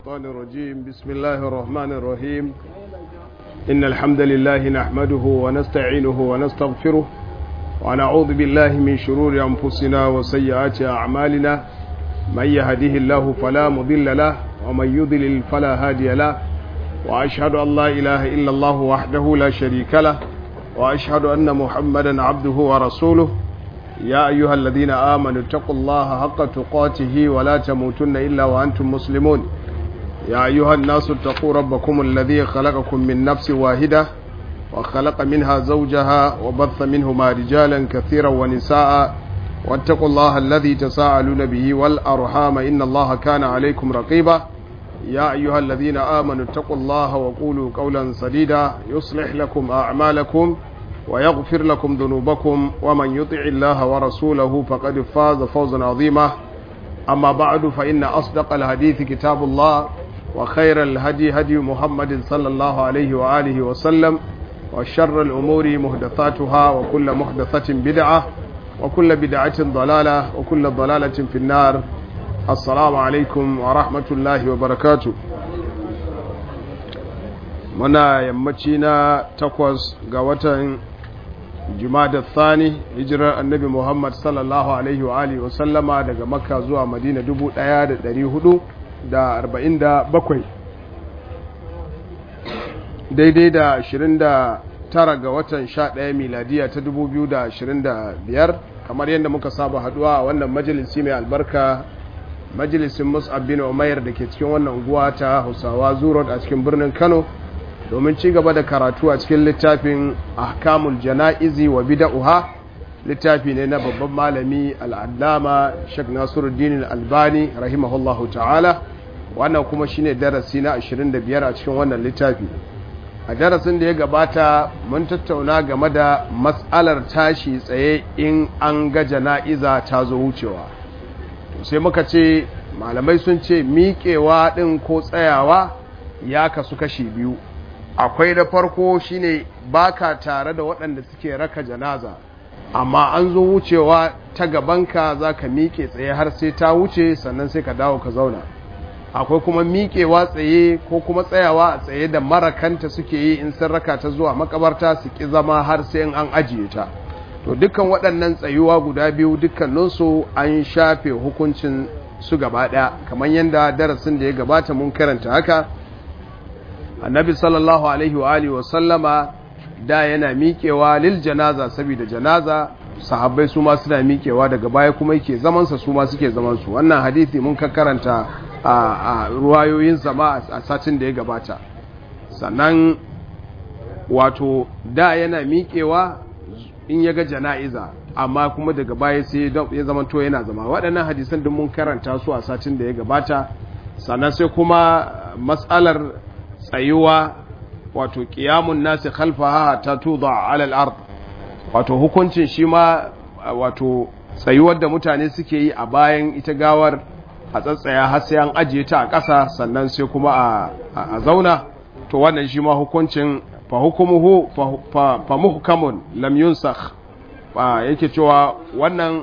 الشيطان الرجيم بسم الله الرحمن الرحيم إن الحمد لله نحمده ونستعينه ونستغفره ونعوذ بالله من شرور أنفسنا وسيئات أعمالنا من يهده الله فلا مضل له ومن يضلل فلا هادي له وأشهد أن لا إله إلا الله وحده لا شريك له وأشهد أن محمدا عبده ورسوله يا أيها الذين آمنوا اتقوا الله حق تقاته ولا تموتن إلا وأنتم مسلمون يا أيها الناس اتقوا ربكم الذي خلقكم من نفس واحدة وخلق منها زوجها وبث منهما رجالا كثيرا ونساء واتقوا الله الذي تساءلون به والأرحام إن الله كان عليكم رقيبا يا أيها الذين آمنوا اتقوا الله وقولوا قولا سديدا يصلح لكم أعمالكم ويغفر لكم ذنوبكم ومن يطع الله ورسوله فقد فاز فوزا عظيما أما بعد فإن أصدق الحديث كتاب الله وخير الهدي هدي محمد صلى الله عليه وآله وسلم وشر الأمور محدثاتها وكل محدثة بدعة وكل بدعة ضلالة وكل ضلالة في النار السلام عليكم ورحمة الله وبركاته muna yammaci na takwas ga watan jumada thani hijirar annabi muhammad sallallahu alaihi wa alihi wa sallama daga makka zuwa madina 1447 daidai da 29 ga watan 11 miladiya ta 2025 kamar yadda muka saba haduwa a wannan majalisi mai albarka majalisin mus'ab bin umair da ke cikin wannan unguwa ta hausawa zurot a cikin birnin kano domin ci gaba da karatu a cikin littafin ahkamul jana'izi wa bida'uha littafi ne na babban malami al'adama Sheikh Nasiruddin Albani rahimahullahu ta'ala wannan kuma shine darasi na 25 a cikin wannan littafi a darasin da ya gabata mun tattauna game da matsalar tashi tsaye in an ga jana'iza ta zo wucewa sai muka ce malamai sun ce miƙewa ɗin ko tsayawa ya kasu kashi biyu akwai da farko shine baka tare da waɗanda suke raka janaza amma an zo wucewa ta gabanka za ka miƙe tsaye har sai ta wuce sannan sai ka dawo ka zauna akwai kuma miƙewa tsaye ko kuma tsayawa a tsaye da marakanta suke yi in sun raka ta zuwa makabarta su ƙi zama har sai an ajiye ta to dukkan waɗannan tsayuwa guda biyu dukkaninsu an shafe hukuncin su gaba ɗaya kamar yadda darasin da ya gabata mun karanta haka annabi sallallahu alaihi wa alihi wa sallama da yana miƙewa lil janaza saboda janaza sahabbai su ma suna miƙewa daga baya kuma yake zaman sa su ma suke zaman su wannan hadisi mun karanta a, a ruwayoyin sama a satin da ya gabata sannan wato da yana miƙewa in ya ga jana'iza amma kuma daga baya sai ya zama to yana zama waɗannan hadisan duk mun karanta su a satin da ya gabata sannan sai kuma matsalar tsayuwa wato ƙiyamun nasi khalfaha ta tuba alal ard wato hukuncin shi ma wato tsayuwar da mutane suke yi a bayan ita gawar a tsatsaya har sai an ajiye ta a ƙasa sannan sai kuma a zauna to wannan shi ma hukuncin fa hukumuhu fa muhkamun lam yunsakh yake cewa wannan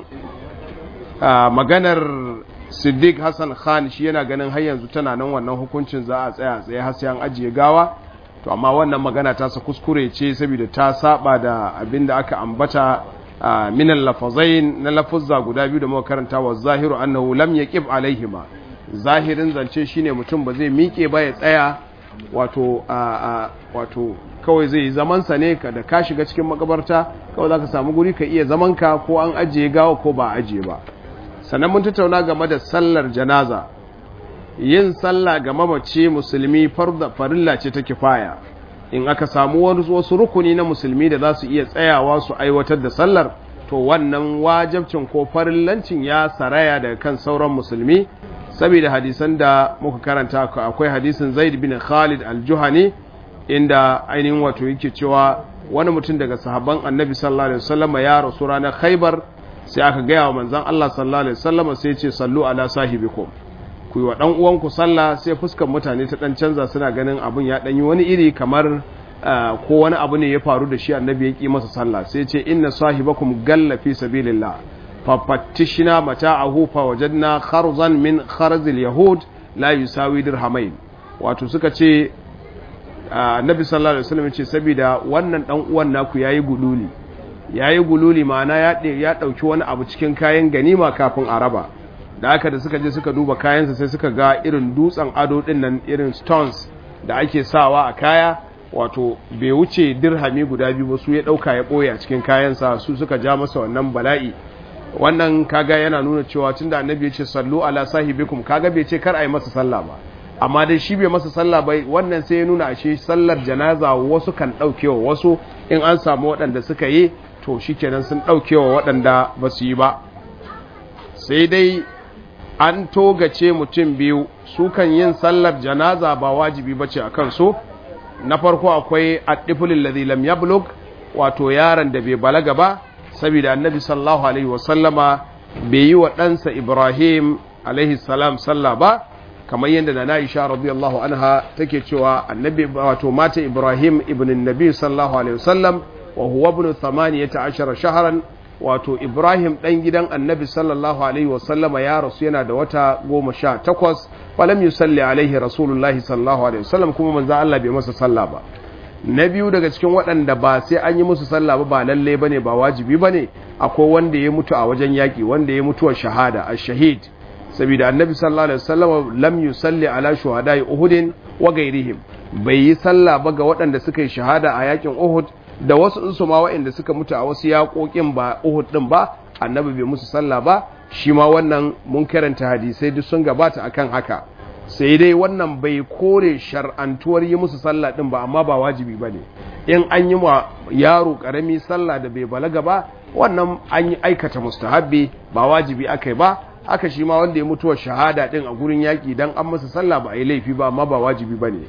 maganar siddiq hassan khan shi yana ganin har yanzu tana nan wannan hukuncin za a tsaya tsaye har sai an ajiye gawa to amma wannan magana ta sa kuskure ce saboda ta saba da abin da aka ambata min al-lafazain na lafuzza guda biyu da muka karanta wa zahiru annahu lam yaqib alaihima zahirin zance shine mutum ba zai miƙe ba ya tsaya wato wato kawai zai yi zaman sa ne da ka shiga cikin makabarta kawai zaka samu guri ka iya zaman ka ko an ajiye gawa ko ba ajiye ba sannan mun tattauna game da sallar janaza yin sallah ga mamaci musulmi farda farilla ce ta kifaya in aka samu wasu rukuni na musulmi da za su iya tsayawa su aiwatar da sallar to wannan wajabcin ko farillancin ya saraya daga kan sauran musulmi saboda hadisan da muka karanta akwai hadisin zaid bin khalid al-juhani inda ainihin wato yake cewa wani mutum daga sahabban annabi sallallahu alaihi wasallam ya rasu ranar khaibar sai aka gaya wa manzan Allah sallallahu alaihi wasallam sai ce sallu ala sahibikum ku yi wa dan uwanku sallah sai fuskar mutane ta dan canza suna ganin abun ya dan yi wani iri kamar ko wani abu ne ya faru da shi annabi ya ki masa sallah sai ce inna sahibakum galla fi sabilillah fafattishna mata'ahu fa wajadna kharzan min kharzil yahud la yusawi dirhamain wato suka ce annabi sallallahu alaihi wasallam ce saboda wannan dan uwan naku yayi gululi yayi gululi ma'ana ya ya dauki wani abu cikin kayan ganima kafin a raba da haka da suka je suka duba kayansa sai suka ga irin dutsen ado din nan irin stones da ake sawa a kaya wato bai wuce dirhami guda biyu ba su ya dauka ya boye a cikin kayansa su suka ja masa wannan bala'i wannan kaga yana nuna cewa tunda annabi ya ce sallu ala sahibikum kaga bai ce kar a yi masa sallah ba amma dai shi bai masa sallah ba wannan sai ya nuna ashe sallar janaza wasu kan daukewa wasu in an samu waɗanda suka yi to shikenan sun daukewa waɗanda ba su yi ba sai dai an togace mutum biyu su kan yin sallar janaza ba wajibi bace a kansu na farko akwai addifulil ladhi lam yablug wato yaron da bai balaga ba saboda annabi sallallahu alaihi wasallama bai yi wa ɗansa ibrahim alaihi salam sallah ba kamar yadda na na'isha radiyallahu anha take cewa annabi wato mata ibrahim ibn nabi sallallahu alaihi wasallam wa huwa ibn 18 shahran wato ibrahim dan gidan annabi sallallahu alaihi wasallama ya rasu yana da wata goma sha takwas falam yusalli alaihi rasulullahi sallallahu alaihi wasallam kuma manzo Allah bai masa sallah ba na biyu daga cikin waɗanda ba sai an yi musu sallah ba ba lalle bane ba wajibi bane akwai wanda ya mutu a wajen yaki wanda ya mutuwa shahada ash-shahid saboda annabi sallallahu alaihi wasallam lam yusalli ala shuhada'i uhud wa ghairihim bai yi sallah ba ga waɗanda suka yi shahada a yakin uhud da wasu su ma waɗanda suka mutu a wasu yaƙoƙin ba uhud din ba annabi bai musu sallah ba shi ma wannan mun karanta hadisai duk sun gabata akan haka sai dai wannan bai kore shar'antuwar yi musu sallah din ba amma ba wajibi ba ne in an yi wa yaro karami sallah da bai balaga ba wannan an yi aikata mustahabbi ba wajibi aka ba haka shi ma wanda ya mutuwa shahada din a gurin yaƙi dan an masa sallah ba a yi laifi ba amma ba wajibi ba ne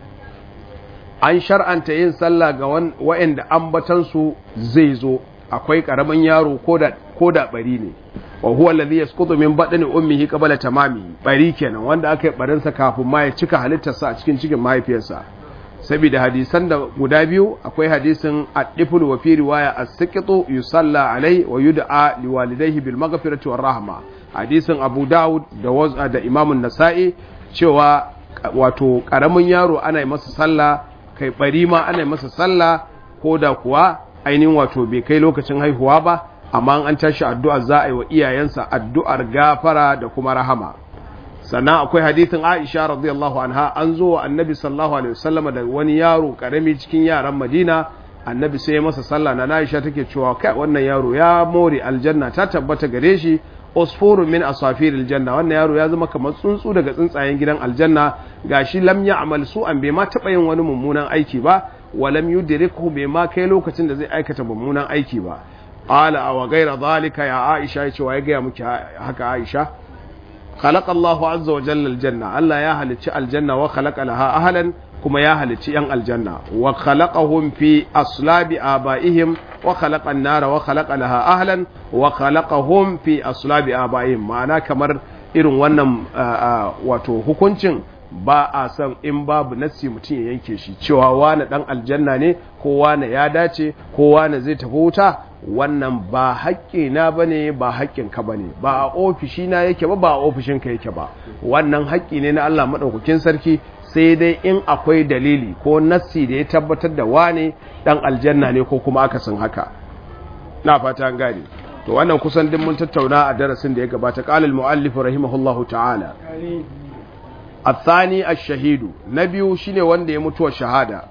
an shar'anta yin sallah ga wa'anda ambatansu zai zo akwai karamin yaro ko da bari ne wa huwa alladhi yasqutu min badani ummihi qabla tamami bari kenan wanda aka yi barin sa kafin ma ya cika halittarsa a cikin cikin mahaifiyarsa saboda hadisan da guda biyu akwai hadisin ad-difl wa fi riwaya as-siqtu yusalla alai wa yud'a liwalidayhi bil maghfirati war rahma hadisin Abu Dawud da waz'a da Imam an-Nasa'i cewa wato karamin yaro ana yi masa sallah kai bari ma ana yi masa sallah ko da kuwa ainihin wato bai kai lokacin haihuwa ba amma an tashi addu'a za a yi wa iyayensa addu'ar gafara da kuma rahama sannan akwai hadithin Aisha radiyallahu anha an zo wa annabi sallallahu alaihi wasallam da wani yaro karami cikin yaran Madina annabi sai ya masa sallah na Aisha take cewa kai wannan yaro ya more aljanna ta tabbata gare shi usfurun min asafir aljanna wannan yaro ya zama kamar tsuntsu daga tsuntsayen gidan aljanna gashi lam ya'mal su'an bai ma taba yin wani mummunan aiki ba walam yudrikhu bai ma kai lokacin da zai aikata mummunan aiki ba qala aw ghayra dhalika ya aisha yace wa ya ga miki haka aisha khalaqa Allahu azza wa jalla aljanna Allah ya halicci aljanna wa khalaqa laha ahlan kuma ya halicci yan aljanna wa khalaqahum fi aslabi abaihim wa khalaqa an-nara wa khalaqa laha ahlan wa khalaqahum fi aslabi abaihim ma'ana kamar irin wannan wato hukuncin ba a san in babu nassi mutum ya yanke shi cewa wane dan aljanna ne ko wane ya dace ko wane zai tafi wuta wannan ba haƙƙi na bane ba haƙƙin ka bane ba a ofishi na yake ba ba a ofishin ka yake ba wannan haƙƙi ne na Allah madaukakin sarki sai dai in akwai dalili ko nassi da ya tabbatar da wane dan aljanna ne ko kuma akasin haka na fata an gane to wannan kusan din mun tattauna a darasin da ya gabata qala al-muallif rahimahullahu ta'ala الثاني الشهيد نبيو shine wanda ya mutuwa shahada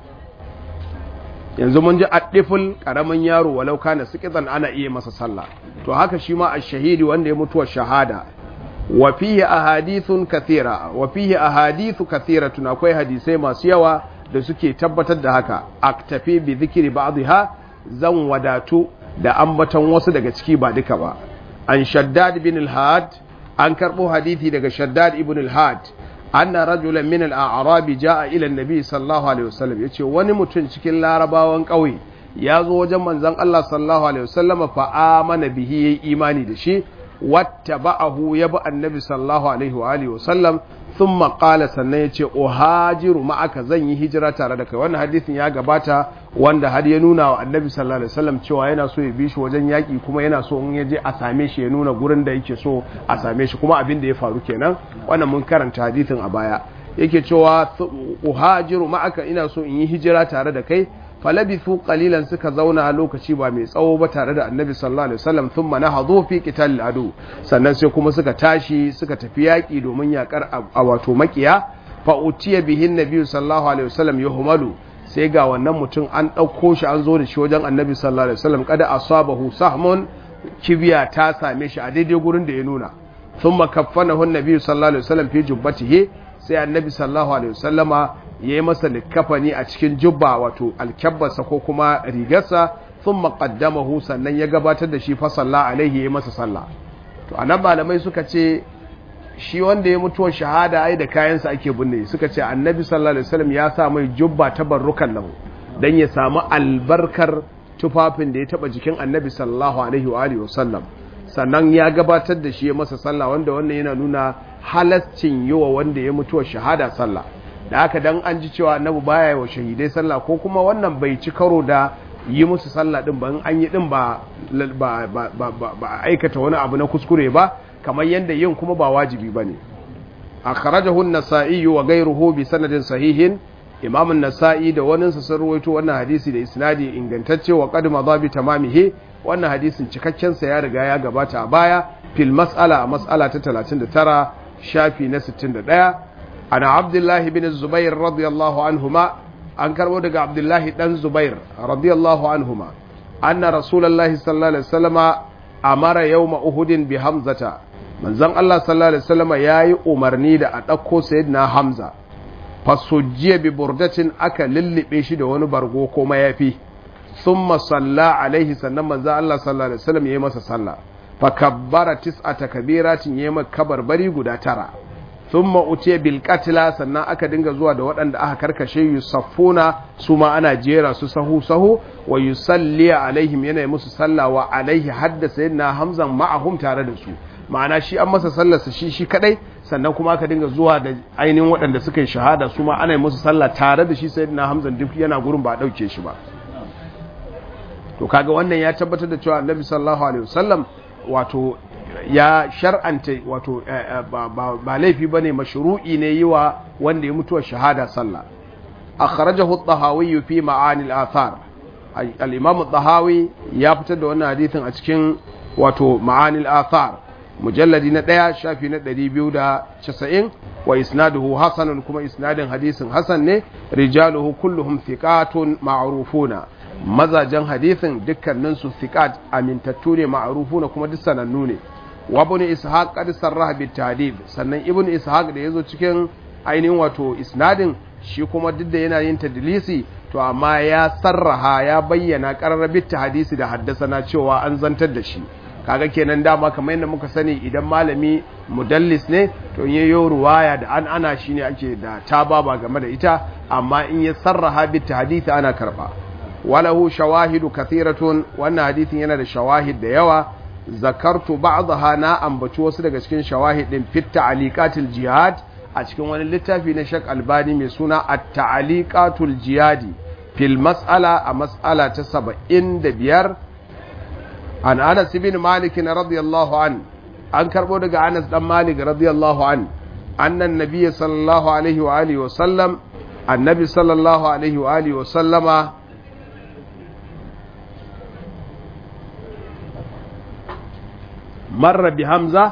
yanzu mun ji addiful karamin yaro walau kana sikitan ana iya masa sallah to haka shi ma ash-shahidi wanda ya mutuwa shahada wa fihi ahadithun kathira wa fihi ahadithu kathiratun akwai hadisai masu yawa da suke tabbatar da haka aktafi bi dhikri ba'dha zan wadatu da ambaton wasu daga ciki ba duka ba an shaddad bin al-had an karbo hadisi daga shaddad ibn al-had anna rajulan min al-a'rab jaa ila an-nabi sallallahu alaihi wasallam yace wani mutum cikin larabawan kauye ya zo wajen manzon Allah sallallahu alaihi wasallam fa amana bihi yayi imani da shi wattaba'ahu ya bi annabi sallallahu alaihi wa alihi wasallam thumma qala sannan yace uhajiru ma'aka zan yi hijira tare da kai wannan hadisin ya gabata wanda har ya nuna wa annabi sallallahu alaihi wasallam cewa yana so ya bi shi wajen yaki kuma yana so in ya je a same shi ya nuna gurin da yake so a same shi kuma abin da ya faru kenan wannan mun karanta hadisin a baya yake cewa uhajiru ma'aka ina so in yi hijira tare da kai falabithu qalilan suka zauna lokaci ba mai tsawo ba tare da annabi sallallahu alaihi wasallam thumma nahadhu fi qital adu sannan sai kuma suka tashi suka tafi yaki domin yakar a wato makiya fa utiya bihi annabi sallallahu alaihi wasallam yuhmalu sai ga wannan mutum an dauko shi an zo da shi wajen annabi sallallahu alaihi wasallam kada asabahu sahmun kibiya ta same shi a daidai gurin da ya nuna thumma kaffanahu annabi sallallahu alaihi wasallam fi jubbatihi sai annabi sallallahu alaihi wasallama ya yi masa likafani a cikin jubba wato alkyabbarsa ko kuma rigarsa sun maƙaddamahu sannan ya gabatar da shi fasalla alaihi ya yi masa sallah to a nan malamai suka ce shi wanda ya mutuwar shahada ai da kayansa ake binne suka ce annabi sallallahu alaihi wasallam ya sa mai jubba ta barrukan lahu dan ya samu albarkar tufafin da ya taba jikin annabi sallallahu alaihi wa alihi wasallam sannan ya gabatar da shi ya masa sallah wanda wannan yana nuna halascin yiwa wanda ya mutuwar shahada sallah da haka dan an ji cewa annabi baya wa shahidai sallah ko kuma wannan bai ci karo da yi musu sallah din ba in an yi din ba ba ba aikata wani abu na kuskure ba kamar yanda yin kuma ba wajibi bane akhrajahu an-nasa'i wa ghayruhu bi sanadin sahihin imam an-nasa'i da wani sa sun ruwaito wannan hadisi da isnadi ingantacce wa qad madha bi tamamihi wannan hadisin cikakken sa ya riga ya gabata a baya fil mas'ala a mas'ala ta 39 shafi na 61 ana abdullahi bin zubair radiyallahu anhuma an karbo daga abdullahi dan zubair radiyallahu anhuma anna rasulullahi sallallahu alaihi wasallama amara yawma uhudin bi hamzata manzon Allah sallallahu alaihi wasallama yayi umarni da a dauko sayyidina hamza fasujjiya bi burdatin aka lullube shi da wani bargo ko mayafi thumma salla alaihi sannan manzon Allah sallallahu alaihi wasallam yayi masa sallah fa kabbara tis'ata kabiratin yayi maka kabarbari guda tara thumma utiya bil qatla sannan aka dinga zuwa da waɗanda aka karkashe yusaffuna su ma ana jera su sahu sahu wa yusalli alaihim yana musu sallah wa alaihi hadda sayyidina hamzan ma'ahum tare da su ma'ana shi an masa sallar sa shi shi kadai sannan kuma aka dinga zuwa da ainihin waɗanda suka yi shahada su ma ana musu sallah tare da shi sayyidina hamzan duk yana gurin ba dauke shi ba to kaga wannan ya tabbatar da cewa annabi sallallahu alaihi wasallam wato ya shar'anta wato ba laifi ba ne mashru'i ne yi wa wanda ya mutuwa shahada sallah akhrajahu at-tahawi fi ma'ani al-athar al-imam at-tahawi ya fitar da wannan hadithin a cikin wato ma'ani al-athar mujalladi na 1 shafi na 290 wa isnaduhu hasanun kuma isnadin hadisin hasan ne rijaluhu kulluhum thiqatun ma'rufuna mazajen hadithin dukkaninsu thiqat amintattu ne ma'rufuna kuma duk sanannu ne wa ibn ishaq qad sarraha bit tadib sannan ibn ishaq da yazo cikin ainihin wato isnadin shi kuma duk da yana yin tadlisi to amma ya sarraha ya bayyana qarrabit hadisi da haddasana cewa an zantar da shi kaga kenan dama kamar yadda muka sani idan malami mudallis ne to in yayo ruwaya da an ana shine ake da tababa game da ita amma in ya sarraha bit hadisi ana karba walahu shawahidu kathiratun wannan hadisin yana da shawahid da yawa zakartu ba'daha na ambaci wasu daga cikin shawahidin fit ta'liqatil jihad a cikin wani littafi na Sheikh Albani mai suna at-ta'liqatul jihadi fil mas'ala a mas'ala ta 75 an Anas ibn Malik radiyallahu an an karbo daga Anas dan Malik radiyallahu an annan nabiy sallallahu alaihi wa alihi wa sallam annabi sallallahu alaihi wa alihi wa sallama marra bi hamza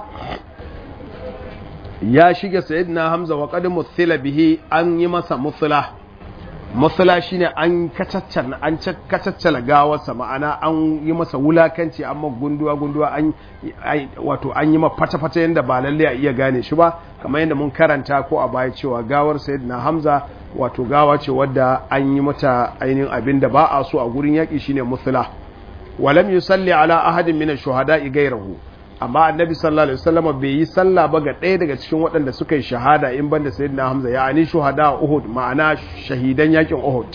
ya shiga sayyidina hamza wa qad muthila bihi an yi masa muthila muthila shine an kacaccana an kacaccala gawarsa ma'ana an yi masa wulakanci amma gunduwa gunduwa an wato an yi ma fata fata yanda ba lalle a iya gane shi ba kamar yadda mun karanta ko a baya cewa gawar sayyidina hamza wato gawa ce wadda an yi mata ainihin abin da ba a so a gurin yaƙi shine muthila walam yusalli ala ahadin min ash-shuhada'i ghayrahu amma annabi sallallahu alaihi wasallam bai yi sallah ba ga ɗaya daga cikin waɗanda suka yi shahada in banda sayyidina hamza ya ani shuhada uhud ma'ana shahidan yakin uhud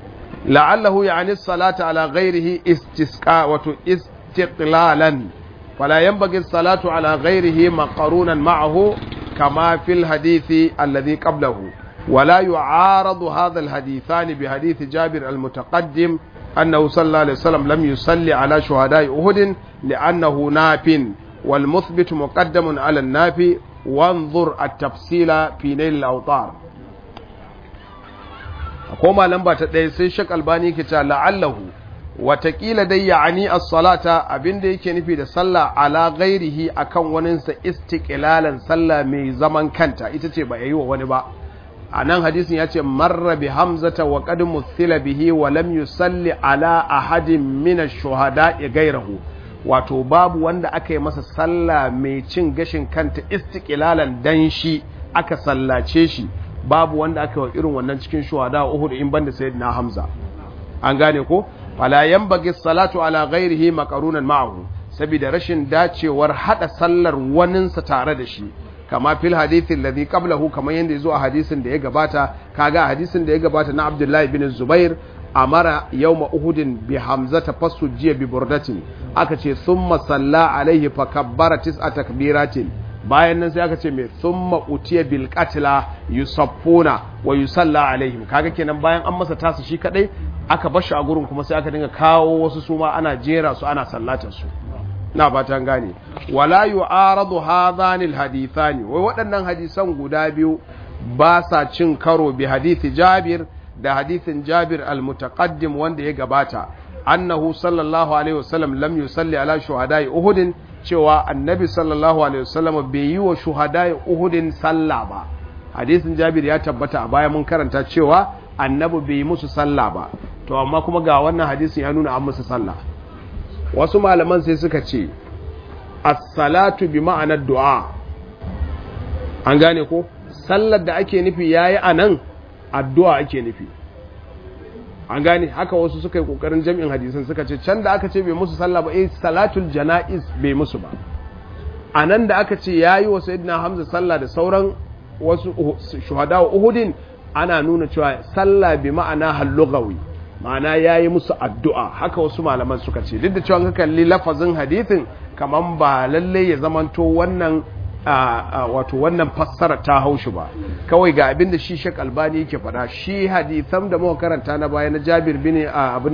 la'allahu ya'ani salata ala ghairihi istisqa wato istiqlalan fala yanbaghi salatu ala ghairihi maqarunan ma'ahu kama fil hadithi alladhi qablahu ولا يعارض هذا الحديثان بحديث جابر المتقدم أنه صلى الله عليه وسلم لم يصلي على شهداء أهد لأنه ناف والمثبت مقدم على النافي وانظر التفصيل في نيل الأوطار koma lamba ta ɗaya sai shak albani ke ta la'allahu watakila dai ya'ani as-salata abinda yake nufi da sallah ala ghairihi akan waninsa istiqlalan sallah mai zaman kanta ita ce ba yayi wa wani ba a nan hadisin ya ce marra bi hamzata wa qad muthila bihi wa lam yusalli ala ahadin min ash-shuhada'i ghayrahu wato babu wanda aka yi masa sallah mai cin gashin kanta istiqlalan dan shi aka sallace shi babu wanda aka yi irin wannan cikin shuhada Uhud in banda sayyidina Hamza an gane ko fala yanbaghi salatu ala ghairihi maqarunan ma'ahu saboda rashin dacewar hada sallar waninsa tare da shi kama fil hadithin ladhi qablahu kamar yanda yazo a hadisin da ya gabata kaga hadisin da ya gabata na Abdullahi bin Zubair amara yawma Uhudin bi Hamzata jiya bi burdatin aka ce thumma salla alaihi fa kabbara tis'a takbiratin bayan nan sai aka ce mai thumma utiya bil qatla yusaffuna wa yusalla alaihim kaga kenan bayan an masa tasu shi kadai aka bar shi a gurin kuma sai aka dinga kawo wasu suma ana jera su ana sallatar su na fatan gane wala yu'aradu hadhanil hadithani wai waɗannan hadisan guda biyu ba sa cin karo bi hadisi Jabir da hadisin Jabir al-mutaqaddim wanda ya gabata annahu sallallahu alaihi wasallam lam yusalli ala shuhada'i Uhud cewa annabi sallallahu alaihi wasallam bai yi wa shuhada'i Uhud sallah ba hadisin Jabir ya tabbata a baya mun karanta cewa annabi bai yi musu sallah ba to amma kuma ga wannan hadisin ya nuna an musu sallah wasu malaman sai suka ce as-salatu bi ma'anar du'a an gane ko sallar da ake nufi yayi anan addu'a ake nufi an gane haka wasu suka yi kokarin jami'in hadisan suka ce can da aka ce bai musu sallah ba eh salatul janaiz bai musu ba anan da aka ce yayi wa sayyidina hamza sallah da sauran wasu shuhada wa uhudin ana nuna cewa sallah bi ma'ana hallugawi ma'ana ya yi musu addu'a haka wasu malaman suka ce duk da cewa ka kalli lafazin hadithin kamar ba lalle ya zamanto wannan wato wannan fassara ta haushi ba kawai ga abin da shi shek albani yake faɗa shi hadithan da muka karanta na baya na jabir bin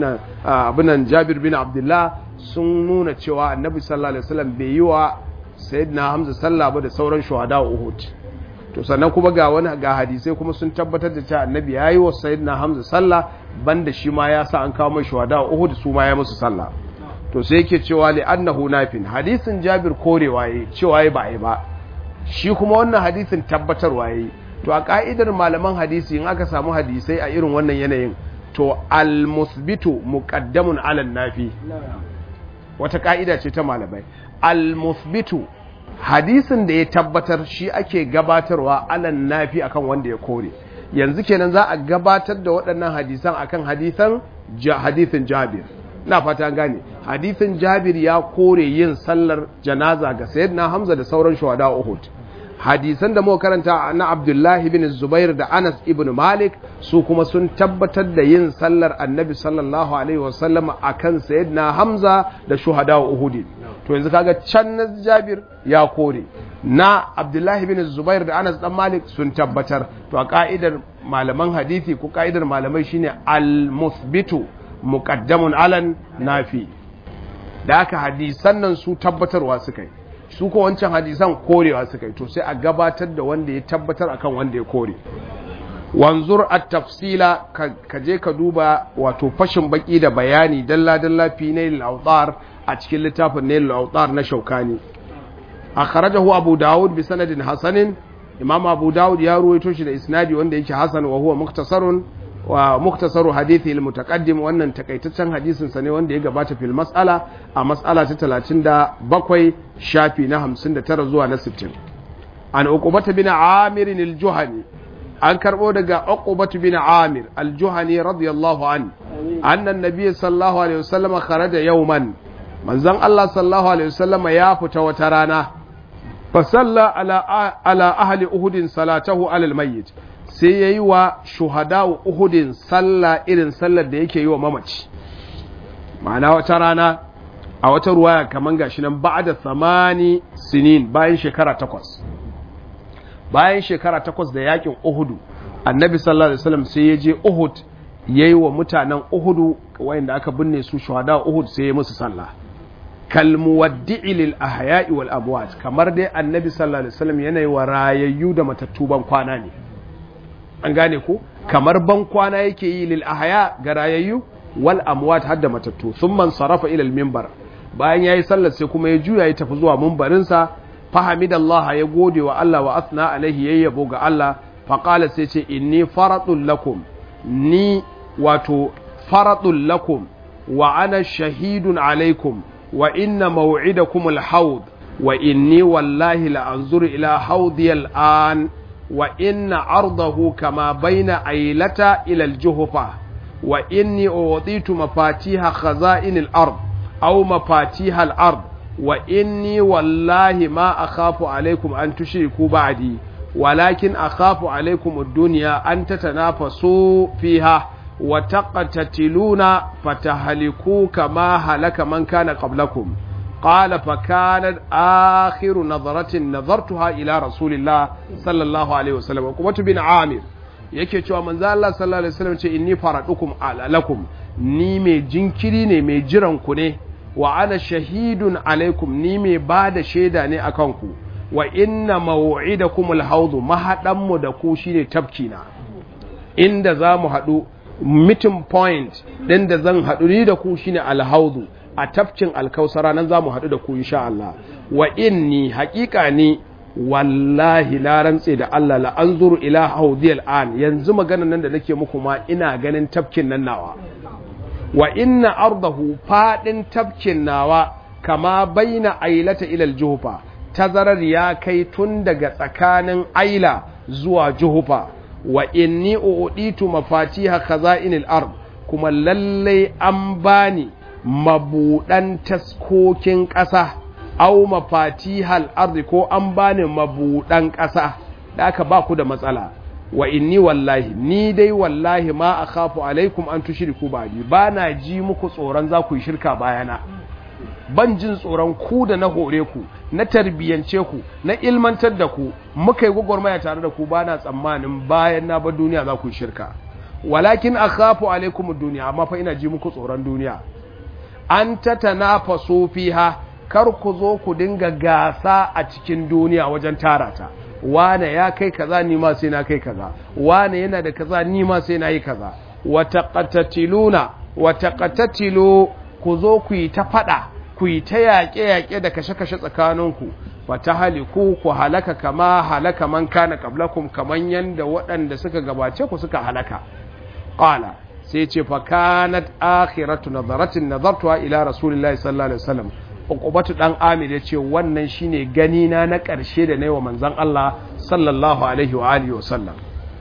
abinan jabir bin abdullah sun nuna cewa annabi sallallahu alaihi wasallam bai yi wa sayyidina hamza sallah ba da sauran shuhada uhud to sannan kuma ga wani ga hadisai kuma sun tabbatar da cewa annabi yayi wa sayyidina hamza sallah banda shi ma ya sa an kawo mai shuhada uhud su ma ya musu sallah to sai yake cewa li annahu nafin hadisin jabir korewa yayi cewa yayi ba ai ba shi kuma wannan hadisin tabbatarwa yayi to a ka'idar malaman hadisi in aka samu hadisai a irin wannan yanayin to al musbitu muqaddamun ala nafi wata ka'ida ce ta malamai al musbitu hadisin da ya tabbatar shi ake gabatarwa alan nafi akan wanda ya kore yanzu kenan za a gabatar da waɗannan hadisan akan hadisan hadisin jabir na fata gane hadisin jabir ya kore yin sallar janaza ga sayyidina hamza da sauran shuhada uhud hadisan da muka karanta na abdullahi bin zubair da anas ibn malik su kuma sun tabbatar da yin sallar annabi sallallahu alaihi wasallam akan sayyidina hamza da shuhada uhud to yanzu kaga can na jabir ya kore na abdullahi bin zubair da anas dan malik sun tabbatar to a ka'idar malaman hadisi ko ka'idar malamai shine al-musbitu muqaddamun alan nafi da haka hadisan nan su tabbatarwa suka yi su ko wancan hadisan korewa suka yi to sai a gabatar da wanda ya tabbatar akan wanda ya kore wanzur at-tafsila ka je ka duba wato fashin baki da bayani dalla dalla fi nail al a cikin littafin nail al na shaukani akhrajahu abu daud bi sanadin hasanin imam abu daud ya ruwaito shi da isnadi wanda yake hasan wa huwa muktasarun wa muktasaru hadithi al-mutaqaddim wannan takaitaccen hadisin sa ne wanda ya gabata fil mas'ala a mas'ala ta 37 shafi na 59 zuwa na 60 an uqubata bin amir al-juhani an karbo daga uqubatu bin amir al-juhani radiyallahu an anna an-nabiy sallallahu alaihi wasallam kharaja yawman manzon Allah sallallahu alaihi wasallam ya fita wata rana fa salla ala ala ahli uhudin salatahu ala al-mayyit sai ya yi wa shuhada wa uhudin sallah irin sallar da yake yi wa mamaci ma'ana wata rana a wata ruwaya kaman gashi nan ba'da thamani sinin bayan shekara takwas bayan shekara takwas da yakin Uhudu annabi sallallahu alaihi wasallam sai ya je Uhud yayi wa mutanen Uhudu wayanda aka binne su shuhada Uhud sai ya musu sallah kal muwaddi'i lil ahya'i wal amwat kamar dai annabi sallallahu alaihi wasallam yana wa rayayyu da matattu ban kwana ne an gane ko kamar ban kwana yake yi lil ahya ga rayayyu wal amwat hadda matattu thumma sarafa ila al minbar bayan yayi sallar sai kuma ya juya ya tafi zuwa minbarin sa fahamidallah ya gode wa Allah wa asna alaihi yayyabo ga Allah faqala sai ce inni faradun lakum ni wato faradun lakum wa ana shahidun alaikum wa inna maw'idakum al-hawd wa inni wallahi la anzuru ila hawdi al-an wa inna ardahu kama baina aylata ila al-juhfa wa inni uwaditu mafatiha khaza'in al-ard aw mafatiha al-ard wa inni wallahi ma akhafu alaykum an tushriku ba'di ولكن أخاف عليكم الدنيا أن تتنافسوا فيها وتقتتلون فتهلكوا كما هلك من كان قبلكم قال فكانت آخر نظرة نظرتها إلى رسول الله صلى الله عليه وسلم وقمت بن عامر yake cewa manzo Allah sallallahu alaihi wasallam ce inni faradukum ala lakum ni mai jinkiri ne mai jiran ku ne wa ana shahidun alaikum ni mai bada shaida ne akan ku wa inna maw'idakum al-hawd mahadanmu da ku shine tafkina inda zamu hadu meeting point din da zan hadu ni da ku shine al-hawd a tafkin al-kausara nan zamu hadu da ku insha Allah wa inni haqiqa ni wallahi la rantse da Allah la anzuru ila hawdi al-an yanzu maganan nan da nake muku ma ina ganin tafkin nan nawa wa inna ardahu fadin tafkin nawa kama baina ailata ila al-juhfa tazarar ya kai tun daga tsakanin aila zuwa juhufa wa inni uditu mafatiha khaza'inil ard kuma lalle an bani mabudan taskokin ƙasa aw mafatihal ard ko an bani mabudan ƙasa da aka ba ku da matsala wa inni wallahi ni dai wallahi ma akhafu alaikum an tushriku ba'di bana ji muku tsoron za ku yi shirka bayana ban jin tsoron ku da na hore ku na tarbiyyance ku na ilmantar da ku muka yi gwagwarmaya tare da ku ba na tsammanin bayan na bar duniya za ku yi shirka walakin akhafu alaikum duniya amma fa ina ji muku tsoron duniya an tatanafasu fiha kar ku zo ku dinga gasa a cikin duniya wajen tara ta wane ya kai kaza ni ma sai na kai kaza wane yana da kaza ni ma sai na yi kaza wa taqatatiluna wa taqatatilu ku zo ku yi ta fada ku yi ta yaƙe-yaƙe da kashe-kashe tsakaninku ba ta haliku ku halaka kama halaka man kana qablakum kaman yanda waɗanda suka gabace ku suka halaka qala sai ce fa kanat akhiratu nazaratin nazartuha ila rasulillahi sallallahu alaihi wasallam uqubatu dan amir yace wannan shine gani na na ƙarshe da nayi wa manzon Allah sallallahu alaihi wa alihi wasallam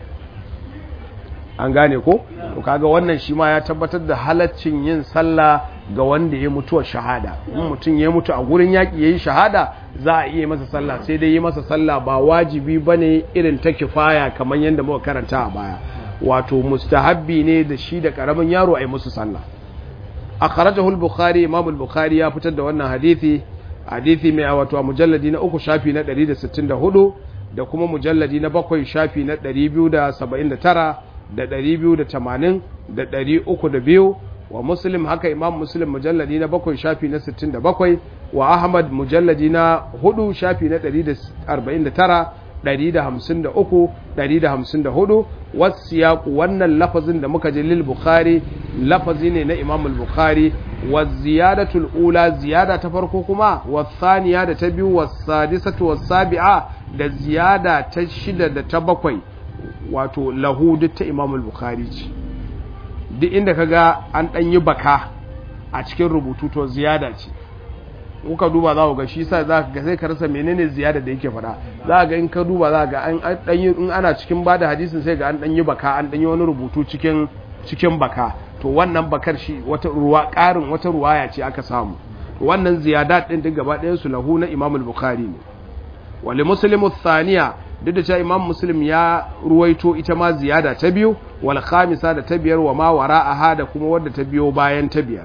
an gane ko to kaga wannan shi ma ya tabbatar da halaccin yin sallah ga wanda ya mutuwa shahada in mutum ya mutu a gurin yaƙi ya yi shahada za a iya masa sallah sai dai yi masa sallah ba wajibi ba ne irin ta kifaya kamar yadda muka karanta a baya wato mustahabbi ne da shi da ƙaramin yaro a yi musu sallah a kharajahul bukhari imam bukhari ya fitar da wannan hadithi hadithi mai wato a mujalladi na uku shafi na 164 da kuma mujalladi na bakwai shafi na 279 da 280 da 302 wa muslim haka imam muslim mujalladi na bakwai shafi na 67 wa ahmad mujalladi na hudu shafi na 149 153 154 wasu yaku wannan lafazin da muka ji lil bukhari lafazi ne na imam al-bukhari wa ziyadatul ula ziyada ta farko kuma wa thaniya da ta biyu wa sadisatu wa sabi'a da ziyada ta shida da ta bakwai wato lahu duk ta imam al-bukhari ce duk inda ka ga an ɗan yi baka a cikin rubutu to ziyada ce kuka duba za ku ga shi sa za ka sai ka rasa menene ziyada da yake faɗa za ga in ka duba za ga an ɗan yi in ana cikin bada hadisin sai ga an ɗan yi baka an ɗan yi wani rubutu cikin cikin baka to wannan bakar shi wata ruwa ƙarin wata ruwaya ce aka samu wannan ziyada ɗin duk gaba ɗayan su lahu na Imam al-Bukhari ne wali muslimu thaniya duk da cewa imam muslim ya ruwaito ita ma ziyada ta biyu wal khamisa da ta biyar wa ma wara'aha da kuma wadda ta biyo bayan ta biyar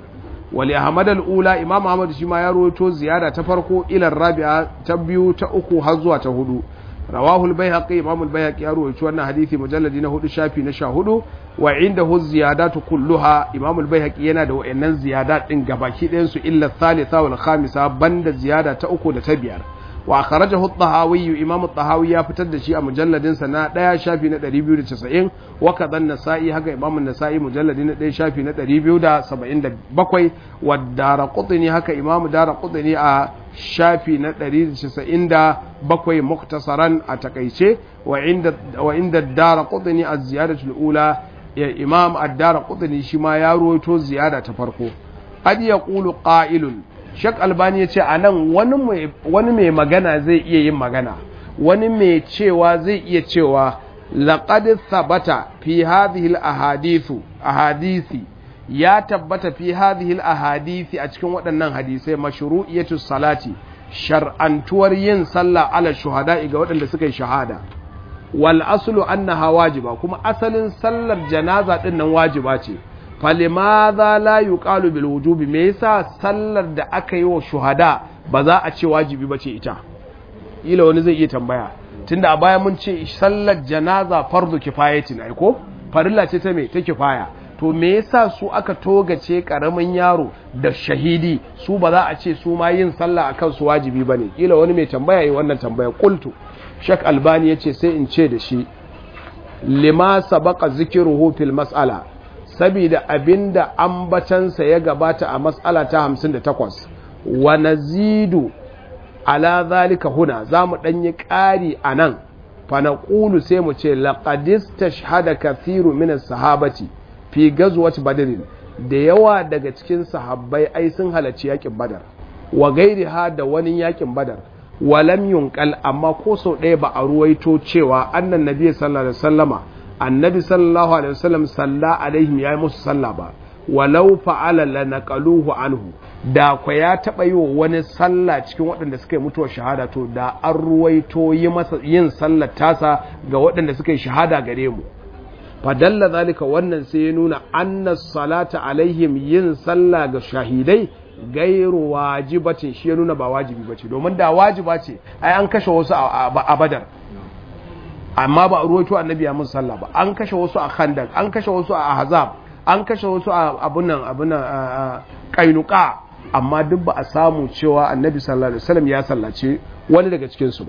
wali ahmad al-ula imam ahmad shi ma ya rawaito ziyada ta farko ila rabi'a ta biyu ta uku har zuwa ta hudu rawahu al-baihaqi imam al-baihaqi ya rawaito wannan hadisi mujalladi na hudu shafi na sha hudu wa indahu ziyadatu kulluha imam al-baihaqi yana da wayannan ziyadat din gabaki ɗayan su illa thalitha wal khamisa banda ziyada ta uku da ta biyar wa akhrajahu at-tahawi imam at-tahawi ya fitar da shi a mujalladin sa na 1 shafi na 290 wa kadhan nasa'i haka imam an-nasa'i mujalladi na 1 shafi na 277 wa daraqutni haka imam daraqutni a shafi na 197 muktasaran a takaice wa inda wa inda daraqutni az-ziyadatu al-ula imam ad-daraqutni shi ma ya ruwaito ziyada ta farko qad yaqulu qa'ilun Shek Albani ya ce a nan wani mai magana zai iya yin magana, wani mai cewa zai iya cewa laƙad sabata fi hadhihi ahadithu ahadisi ya tabbata fi hadhihi ahadisi a cikin waɗannan hadisai mashru'iyatu salati shar'antuwar yin sallah ala shuhada ga waɗanda suka yi shahada wal aslu annaha wajiba kuma asalin sallar janaza ɗin nan wajiba ce falimaza la yuqalu bil wujubi me yasa sallar da aka yi wa shuhada ba za a ce wajibi bace ita ila wani zai iya tambaya tunda a baya mun ce sallar janaza fardu kifayatin ai ko farilla ce ta me ta kifaya to me yasa su aka togace karamin yaro da shahidi su ba za a ce su ma yin sallah akan su wajibi bane ila wani mai tambaya yi wannan tambaya qultu shak albani yace sai in ce da shi lima sabaqa zikruhu fil mas'ala saboda abinda ambatansa ya gabata a matsala ta 58 wa nazidu ala zalika huna zamu danyi ƙari anan fa naqulu sai mu ce laqadis tashhada kathiru min as-sahabati fi ghazwati badr da yawa daga cikin sahabbai ai sun halarci yakin badar wa gairiha da wani yakin badar walam yunqal amma ko sau ɗaya ba a ruwaito cewa annan nabi sallallahu alaihi wasallama annabi sallallahu alaihi wasallam salla alaihim yayi musu sallah ba walau fa'ala lanaqaluhu anhu da kwa ya taba yi wa wani sallah cikin waɗanda suka yi mutuwar shahada to da an ruwaito yi masa yin sallar tasa ga waɗanda suka yi shahada gare mu fadalla zalika wannan sai ya nuna anna salata alaihim yin sallah ga shahidai gairu wajibatin shi ya nuna ba wajibi bace domin da wajiba ce ai an kashe wasu a badar amma ba a ruwaito annabi ya musu sallah ba an kashe wasu a khandak an kashe wasu a ahzab an kashe wasu a abunan abunan kainuka amma duk ba a samu cewa annabi sallallahu alaihi wasallam ya sallace wani daga cikin su ba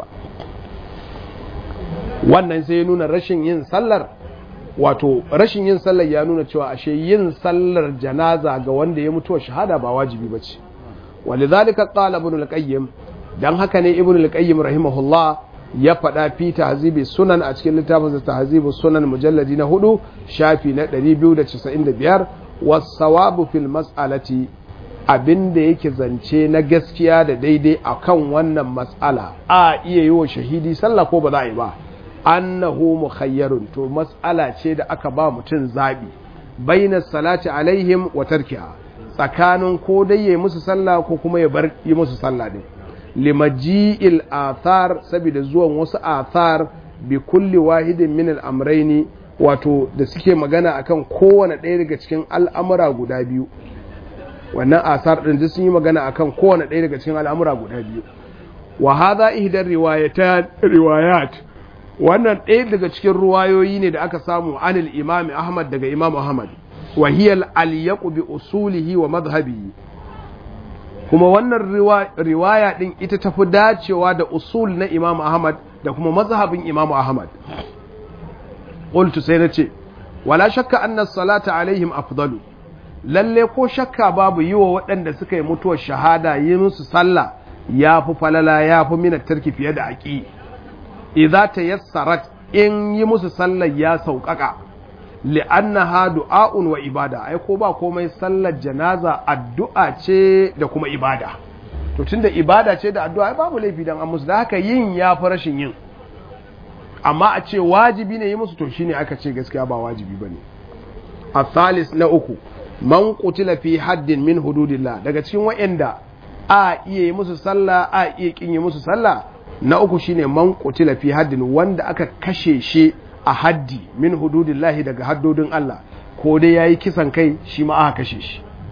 wannan sai ya nuna rashin yin sallar wato rashin yin sallar ya nuna cewa ashe yin sallar janaza ga wanda ya mutuwa shahada ba wajibi bace walidhalika qala ibn al-qayyim dan haka ne ibn al-qayyim rahimahullah ya faɗa fi tahzibi sunan a cikin littafin tahzibu sunan mujalladi na hudu shafi na 295 wasawabu fil mas'alati abinda yake zance na gaskiya da daidai akan wannan mas'ala a iya yi wa shahidi sallah ko ba za a yi ba annahu mukhayyarun to mas'ala ce da aka ba mutum zabi baina salati alaihim wa tarkiha tsakanin ko dai yayi musu sallah ko kuma ya bar yi musu sallah din limaji'il athar saboda zuwan wasu athar bi kulli wahidin min al-amrayni wato da suke magana akan kowane ɗaya daga cikin al'amura guda biyu wannan asar ɗin duk sun yi magana akan kowane ɗaya daga cikin al'amura guda biyu wa hadha ihdar riwayat wannan ɗaya daga cikin ruwayoyi ne da aka samu anil imami ahmad daga imam ahmad wa hiya al bi usulihi wa madhhabihi kuma wannan riwaya ɗin ita tafi dacewa da usul na imam ahmad da kuma mazhabin imam ahmad qultu sai na ce wala shakka anna salata alaihim afdalu lalle ko shakka babu yi wa waɗanda suka yi mutuwar shahada yi musu sallah ya fi falala ya fi minar tarki fiye da aƙi idza tayassarat in yi musu sallar ya sauƙaƙa li'annaha du'a'un wa ibada ai ko ba komai sallar janaza addu'a ce da kuma ibada to tunda ibada ce da addu'a babu laifi dan an musu da haka yin ya fi rashin yin amma a ce wajibi ne yi musu to shine aka ce gaskiya ba wajibi bane athalis na uku man qutila fi haddin min hududillah daga cikin wa'anda a iya yi musu sallah a iya kin yi musu sallah na uku shine man qutila fi haddin wanda aka kashe shi a haddi min hududillahi daga haddodin Allah ko dai yayi kisan kai shi ma aka kashe shi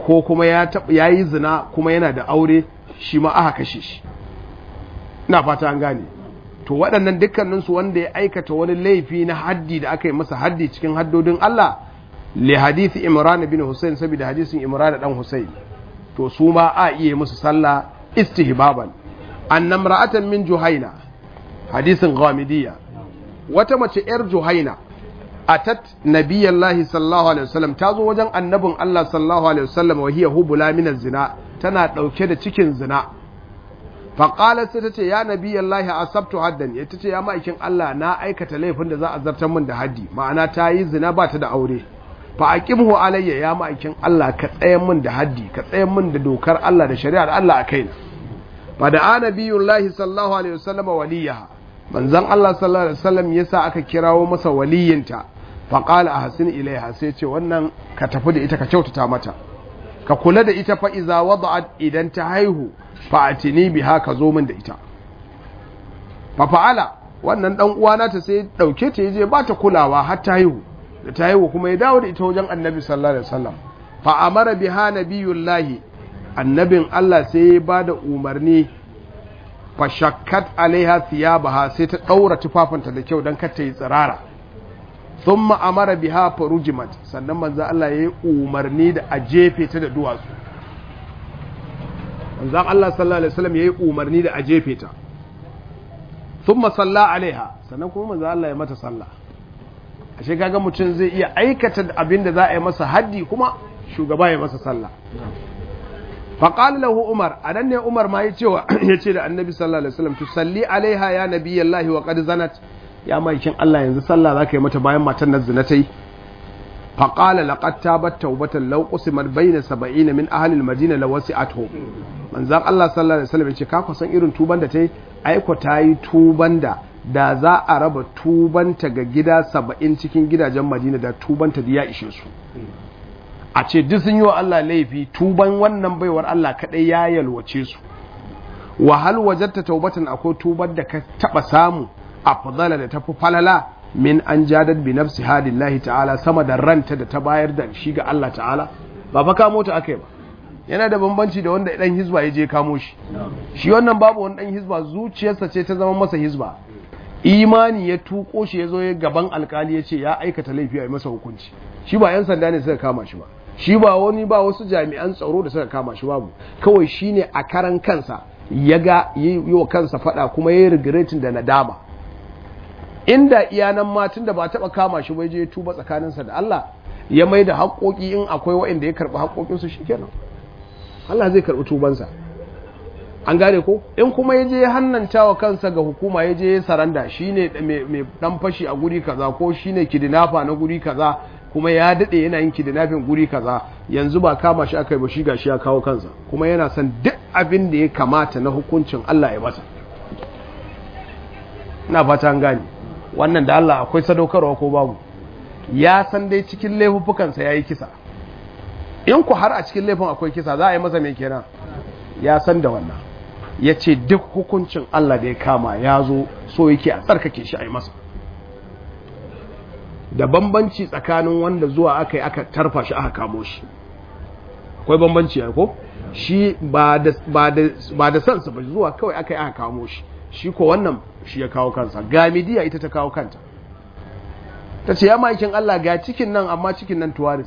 ko kuma ya yi zina kuma yana da aure shi ma aka kashe shi ina fata an gane to waɗannan dukkaninsu wanda ya aikata wani laifi na haddi da aka yi masa haddi cikin haddodin Allah li hadisi Imran bin Hussein saboda hadisin Imran dan Hussein to su ma a iya musu sallah istihbaban annam ra'atan min Juhaina hadisin Ghamidiyya wata mace yar Juhaina atat nabiyallahi sallallahu alaihi wasallam ta zo wajen annabin Allah sallallahu alaihi wasallam wa hiya hubula min zina tana dauke da cikin zina faƙalar sai ta ce ya nabi Allah asabtu haddan ya ta ce ya ma'aikin Allah na aikata laifin da za a zartar min da haddi ma'ana ta yi zina ba ta da aure fa aqimhu alayya ya ma'aikin Allah ka tsayan min da haddi ka tsayan min da dokar Allah da shari'ar Allah a kaina fa da anabiyullahi sallallahu alaihi wasallam waliyaha manzon Allah sallallahu alaihi wasallam yasa aka kirawo masa waliyinta fa qala ahsin ilaiha sai ce wannan ka tafi da ita ka kyautata mata ka kula da ita fa iza wada'at idan ta haihu fa'atini biha ka zo min da ita fa fa'ala wannan dan uwana ta sai dauke ta yaje ba ta kulawa har ta haihu da ta haihu kuma ya dawo da ita wajen annabi sallallahu alaihi wasallam fa amara biha nabiyullahi annabin Allah sai ya ba da umarni fa shakkat alaiha thiyabaha sai ta daura tufafinta da kyau dan kar ta yi tsirara thumma amara biha farujimat sannan manzo Allah ya yi umarni da a jefe ta da duwatsu manzan Allah sallallahu Alaihi wasallam ya yi umarni da a jefe ta sun masalla alaiha sannan kuma manzan Allah ya mata sallah a shekaga mutum zai iya aikata abin da za a yi masa haddi kuma shugaba ya masa sallah faƙali lahu umar a nan ne umar ma ya ce da annabi sallallahu Alaihi wasallam tu salli alaiha ya nabi yallahi wa qad zanat ya maikin Allah yanzu sallah za ka yi mata bayan matan nan zina ta yi فقال لقد تابت توبة لو قسمت بين سبعين من أهل المدينة لوسعتهم من زان الله صلى الله عليه وسلم yace ka kusan irin tuban da tayi aiko tayi tuban da da za a raba tubanta ga gida saba'in cikin gidajen Madina da tubanta da ya ishe su a ce duk sun yi wa Allah laifi tuban wannan baiwar Allah kadai ya yalwace su wa hal wajatta taubatan akwai tubar da ka taba samu afdala da tafi falala min an jadar bi nafsi hadillahi ta'ala sama da ranta da ta bayar da shi ga Allah ta'ala ba fa kamo ta akai ba yana da bambanci da wanda dan hizba ya je kamo shi shi wannan babu wani dan hizba zuciyarsa ce ta zama masa hizba imani ya tuko shi ya zo ya gaban alkali ya ce ya aikata laifi a masa hukunci shi ba yan sanda ne suka kama shi ba shi ba wani ba wasu jami'an tsaro da suka kama shi babu kawai shine a karan kansa ya ga yi wa kansa fada kuma ya yi regretin da nadama inda iyanan matan da ba taba kama shi bai je tuba tsakaninsa da Allah ya mai da haƙoƙi in akwai waɗanda ya karɓi haƙoƙinsu shi kenan Allah zai karɓi tubansa an gane ko in kuma ya je ya hannanta wa kansa ga hukuma ya je ya saranda shi ne mai ɗan fashi a guri kaza ko shi ne kidinafa na guri kaza kuma ya daɗe yana yin kidinafin guri kaza yanzu ba kama shi aka yi ba shi ga shi ya kawo kansa kuma yana son duk abin da ya kamata na hukuncin Allah ya masa ina fata an gane wannan da Allah akwai sadaukarwa ko babu ya san dai cikin laifuffukansa ya yi kisa in ku har a cikin laifin akwai kisa za a yi masa mai kenan ya san da wannan ya ce duk hukuncin Allah da ya kama ya zo so yake a tsarkake shi a yi masa da bambanci tsakanin wanda zuwa aka yi aka tarfa shi aka kamo shi akwai bambanci ya ko shi ba da sansa ba zuwa kawai aka yi aka kamo shi shi ko wannan shi ya kawo kansa gamidiya ita ta kawo kanta ta ce ya ma'aikin Allah ga cikin nan amma cikin nan tuwaris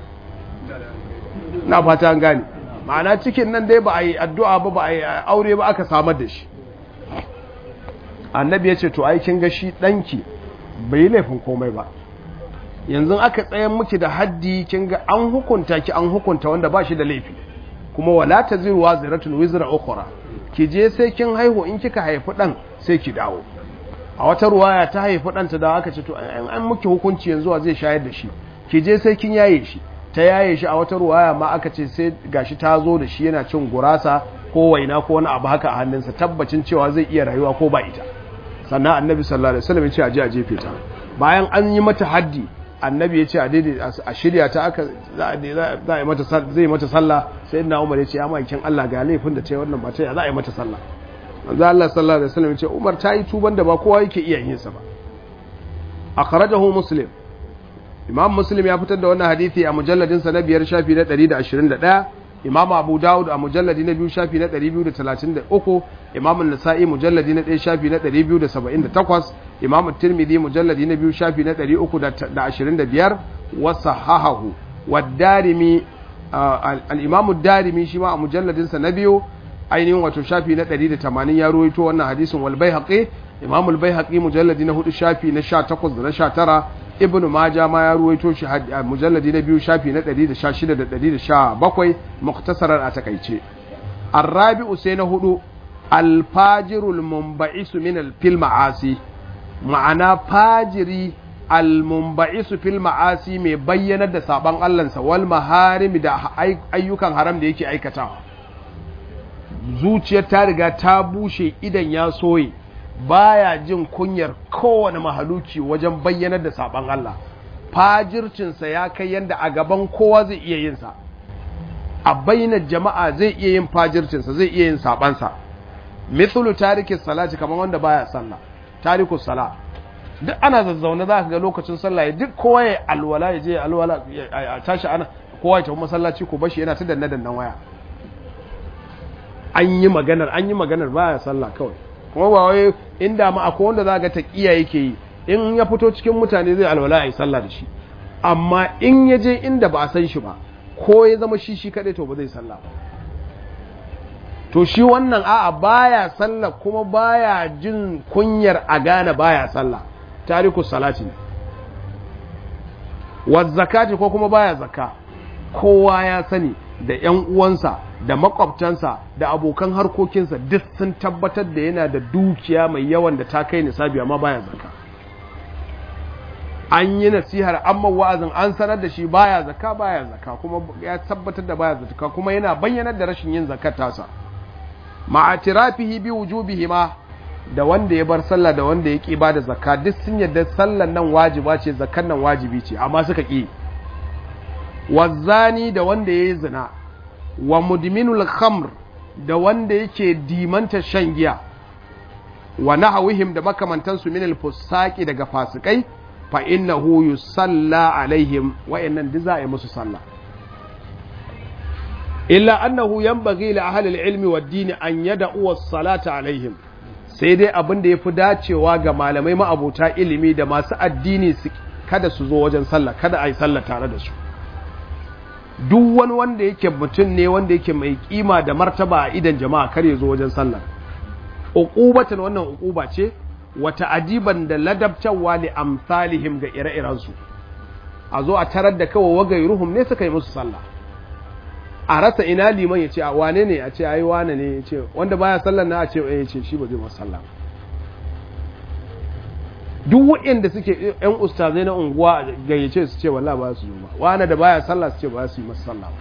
na fata an gane ma'ana cikin nan dai ba a yi addu'a ba ba a yi aure ba aka samar da shi annabi ya ce to aikin ga shi ɗanki bai yi laifin komai ba yanzu aka tsayan miki da haddi kin ga an hukunta ki an hukunta wanda ba shi da laifi kuma wala taziru waziratun wizra ukhra ki je sai kin haihu in kika haifi dan sai ki dawo a wata ruwaya ta haifi dan ta dawo aka ce to an muki hukunci yanzu wa zai shayar da shi ki je sai kin yaye shi ta yaye shi a wata ruwaya ma aka ce sai gashi ta zo da shi yana cin gurasa ko waina ko wani abu haka a hannunsa tabbacin cewa zai iya rayuwa ko ba ita sannan annabi sallallahu alaihi wasallam ya ce a je a jefe ta bayan an yi mata haddi annabi ya ce a daidai a shirya ta aka za a yi mata zai mata sallah sai na umar ya ce ya ma'aikin Allah ga laifin da ta yi wannan ba ta za a yi mata sallah manzo Allah sallallahu alaihi wasallam ya ce Umar ta yi tuban da ba kowa yake iya yin sa ba akhrajahu muslim imam muslim ya fitar da wannan hadisi a mujalladinsa na biyar shafi na 121 imam abu dawud a mujalladi na biyu shafi na 233 imam nasa'i mujalladi na 1 shafi na 278 imam tirmidhi mujalladi na biyu shafi na 325 wa sahahahu wa darimi al-imam darimi shi ma a mujalladinsa na biyu ainihin wato shafi na 180 ya ruwaito wannan hadisin wal baihaqi imam al baihaqi mujalladi na 4 shafi na 18 da na 19 ibnu majah ma ya ruwaito shi mujalladi na biyu shafi na 116 da 117 muktasarar a takaice arabi'u sai na hudu alfajirul munba'isu min alfil ma'asi ma'ana fajiri almunba'isu fil ma'asi mai bayyanar da saban Allahnsa wal maharimi da ayyukan haram da yake aikatawa zuciyar ta riga ta bushe idan ya soye baya jin kunyar kowane mahaluki wajen bayyanar da saban Allah fajircinsa ya kai yadda a gaban kowa zai iya yin sa a bainar jama'a zai iya yin fajircinsa zai iya yin sabansa mithlu tariki salati kamar wanda baya sallah tariku sala duk ana zazzaune za ka ga lokacin sallah ya duk kowa ya alwala ya je alwala a tashi ana kowa ya tafi masallaci ko bashi yana ta danne dannan waya an yi maganar an yi maganar baya sallah kawai kuma ba wai inda ma akwai wanda za ga taqiya yake yi in ya fito cikin mutane zai alwala ya yi sallah da shi amma in ya je inda ba a san shi ba ko ya zama shi shi kadai to ba zai sallah ba to shi wannan a'a baya sallah kuma baya jin kunyar a gane baya sallah tariku salati ne wa zakati ko kuma baya zakka kowa ya sani da ‘yan uwansa da makwabtansa da abokan harkokinsa duk sun tabbatar da yana da dukiya mai yawan da ta kai nisabi amma baya zaka an yi nasihar amma wa'azin an sanar da shi baya zaka baya zaka kuma ya tabbatar da baya zaka kuma yana bayyanar da rashin yin zakat tasa ma'atirafihi bi wujubihi ma da wanda ya bar sallah da wanda ya ki ba da zakka duk sun yarda sallan nan wajiba ce zakkan nan wajibi ce amma suka ki wazzani da wanda ya yi zina wa mudminul khamr da wanda yake dimanta shan giya wa nahawihim da makamantansu min al-fusaqi daga fasikai fa innahu yusalla alaihim wa innan duk za a yi musu sallah illa annahu yanbaghi li ahli al-ilmi wad-din an yad'u as-salata alaihim sai dai abin da yafi dacewa ga malamai ma'abota ilimi da masu addini kada su zo wajen sallah kada a yi sallah tare da su duk wani wanda yake mutum ne wanda yake mai kima da martaba a idan jama'a kar ya zo wajen sallah uqubatan wannan uquba ce wata ajiban da ladabtawa li amsalihim ga ire-iren su a zo a tarar da kawai wagairuhum ne suka yi musu sallah a rasa ina liman ya ce a wane ne a ce ai wane ne ya ce wanda baya sallar na a ce ya ce shi ba zai masa sallah duk waɗanda suke ‘yan ustazai na unguwa gayyace su ce wallah ba su zo ba wani da baya sallah su ce ba su yi masa sallah